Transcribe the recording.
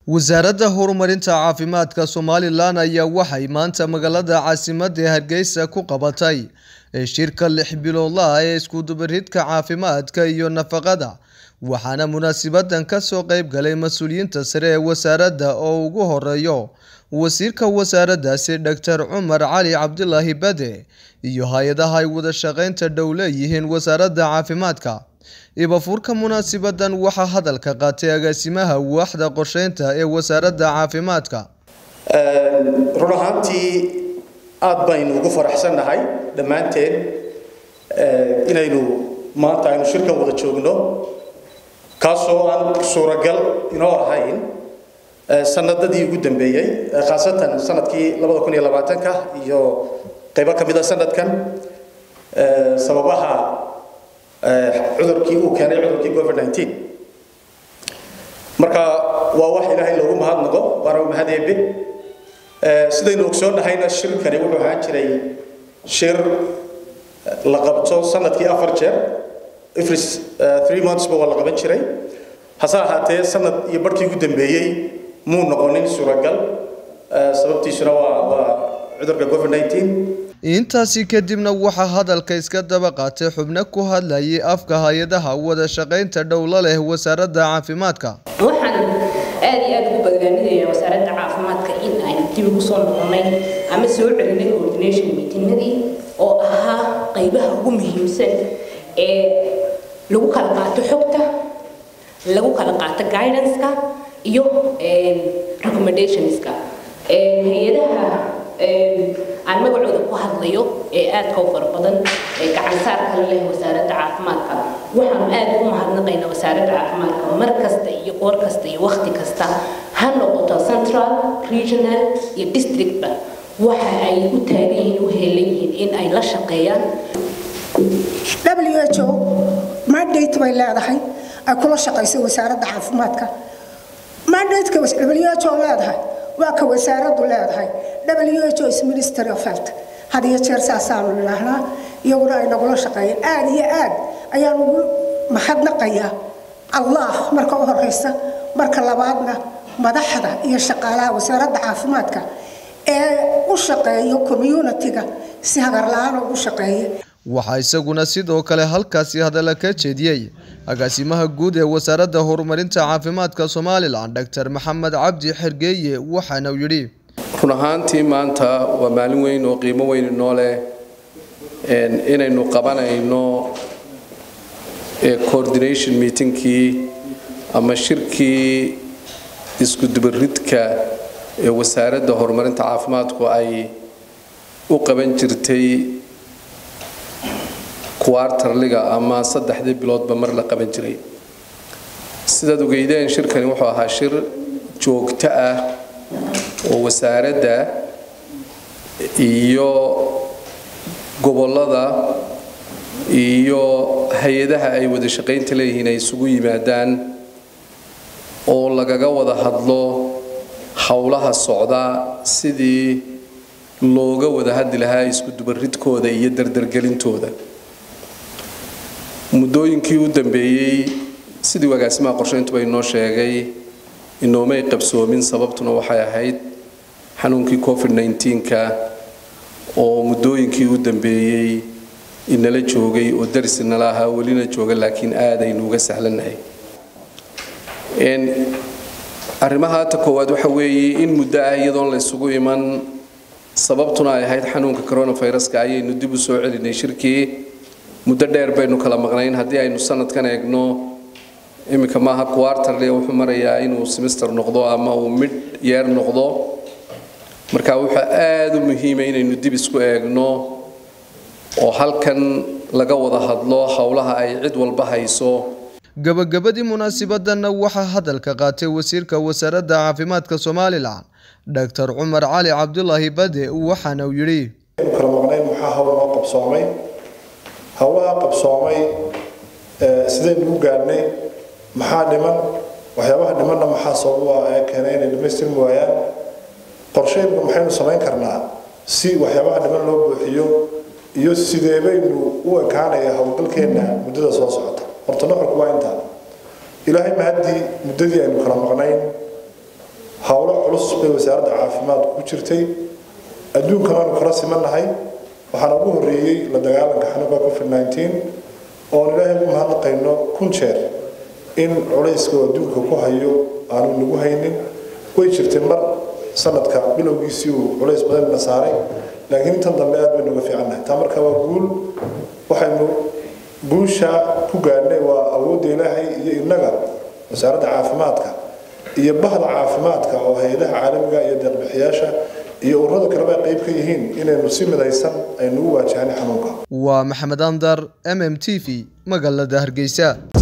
wasaaradda horumarinta caafimaadka somalilan ayaa waxay maanta magaalada caasimadda ee hargeysa ku qabatay shirka lix biloodlaha ee iskudubaridka caafimaadka iyo nafaqada waxaana munaasibadan kasoo qeyb galay mas-uuliyiinta sare ee wasaaradda oo ugu horeeyo wasiirka wasaaraddaasi doctor cumar cali cabdilaahi bade iyo hay-adaha ay wada shaqeynta dhow leeyihiin wasaaradda caafimaadka ibafuurka munaasibadan waxaa hadalka qaatay agaasimaha waaxda qorsheynta ee wasaaradda caafimaadka run ahaantii aada baynu ugu faraxsannahay dhammaanteen inaynu maanta aynu shirkan wada joogno kaasoo aan suuragal inoo ahayn sanadadii ugu dambeeyey khaasatan sanadkii labada kun iyo labaatanka iyo qaybo ka mid a sanadkan sababaha cudurkii uu keenay cudurkii covid 19 marka waa wax ilaahay loogu mahadnaqo waana mahad eebe sidaynu ogsoonnahayna shirkani wuxuu ahaan jiray shir la qabto sanadkii afar jeer every three months ba waa la qaban jiray hase ahaatee sanad iyo barhkii ugu dambeeyey muu noqonin suuragal sababtiisuna waa waa cudurka covid 19 intaasi kadibna waxaa hadalka iska daba qaatay xubno ku hadlayay afka hay-adaha wada shaqeynta dhowla leh wasaaradda caafimaadka waxaan aad iyo aad ugu badbaadinayaa wasaaradda caafimaadka in aynu dib ugu soo noqonnay ama soo celinay coordination meetinadii oo ahaa qaybaha ugu muhiimsan ee lagu kala qaato xogta lagu kala qaato guidance-ka iyo recommendationska hay-adaha aan magacooda ku hadlayo ee aadka u fara badan ee gacansaar kale leh wasaaradda caafimaadka waxaanu aad ugu mahadnaqaynaa wasaaradda caafimaadka mar kasta iyo qoor kasta iyo wakhti kasta ha noqoto central regional iyo districtba waxa ay u taagan yihiin u heelan yihiin in ay la shaqeeyaan WHO mandate bay leedahay ay kula shaqayso wasaaradda caafimaadka mandate-ka WHO leedahay waa ka wasaaraddu leedahay WHO is Ministry of Health had iyo jeer saasaanu nidhaahnaa iyaguna ay nagula shaqeeyeen aad iyo aad ayaan ugu mahadnaqayaa allah marka u horeysa marka labaadna madaxda iyo shaqaalaha wasaaradda caafimaadka ee u shaqeeyo community-ga si hagar la-aan ugu shaqeeya waxaa isaguna sidoo kale halkaasi hadalla ka jeediyey agaasimaha guud ee wasaaradda horumarinta caafimaadka somalilan doctor maxamed cabdi xergeeye waxaana uu yidhi run ahaantii maanta waa maalin weyn oo qiimo weyn inoo leh inaynu qabanayno coordination meetingkii ama shirkii isku dubaridka ee wasaaradda horumarinta caafimaadku ay u qaban jirtay kuwaartarliga ama saddexdii biloodba mar la qaban jiray sidaad ogeydeen shirkani wuxuu ahaa shir joogto ah oo wasaaradda iyo gobollada iyo hay-adaha ay wada shaqaynta leeyihiin ay isugu yimaadaan oo lagaga wada hadlo howlaha socda sidii looga wada hadli lahaa isku dubaridkooda iyo dardargelintooda muddooyinkii u dambeeyey sidii agaasimaha qorshayntuba inoo sheegay inoomay qabsoomin sababtuna waxay ahayd xanuunkii covid 19ka oo muddooyinkii u dambeeyey inala joogay oo daris inala ahaa welina jooga laakiin aad aynu uga sahlannahay arrimaha ta koowaad waxa weeye in muddo ah iyadoon la isugu iman sababtuna ay ahayd xanuunka coronaviruska ayaynu dib u soo celinay shirkii muddo dheer baynu kala maqnayn haddii aynu sanadkan eegno iminka maaha quarterly wuxuu marayaa inuu semester noqdo ama uu mid yeer noqdo marka waxaa aada u muhiima inaynu dib isku eegno oo halkan laga wada hadlo howlaha ay cid walba hayso gabagabadii munaasibadanna waxaa hadalka qaatay wasiirka wasaaradda caafimaadka somalilan doctor cumar cali cabdulaahi bade waxaana uu yidhi kala maqnayn maxaa hawl noo qabsoomay howlaha qabsoomay sidaynu u gaadhnay maxaa dhiman waxyaabaha dhimanna maxaa sabab ah ee keenay inay dhamaystirmi waayaan qorsheynku maxaynu samayn karnaa si waxyaabaha dhiman loo buuxiyo iyo sidee baynu u ekaanaya howlgalkeenna muddada soo socota horta nuxurku waa intaa ilaahay ma haddii muddadii aynu kala maqnayn howlo culus bay wasaaradda caafimaadku ku jirtay adduunkan aanu kala simannahay waxaana ugu horreeyey la dagaalanka xanuunka covid 19 oon ilaahay ugu mahadnaqayno kun jeer in culayska oo adduunka ku hayo aanu nagu haynin way jirtay mar sanadka bilowgiisii uu culays badan na saaray laakiin intan dambe aad baynu uga fiicannahay taa marka waa guul waxaynu guusha ku gaadhnay waa awoodda ilaahay iyo innaga wasaaradda caafimaadka iyo bahda caafimaadka oo hay-adaha caalamiga iyo deeqbixiyaasha iyo ururada kaleba ay qayb ka yihiin inaynu si midaysan aynu u waajahan xanuunka waa maxamed andar m m t v magaalada hargeysa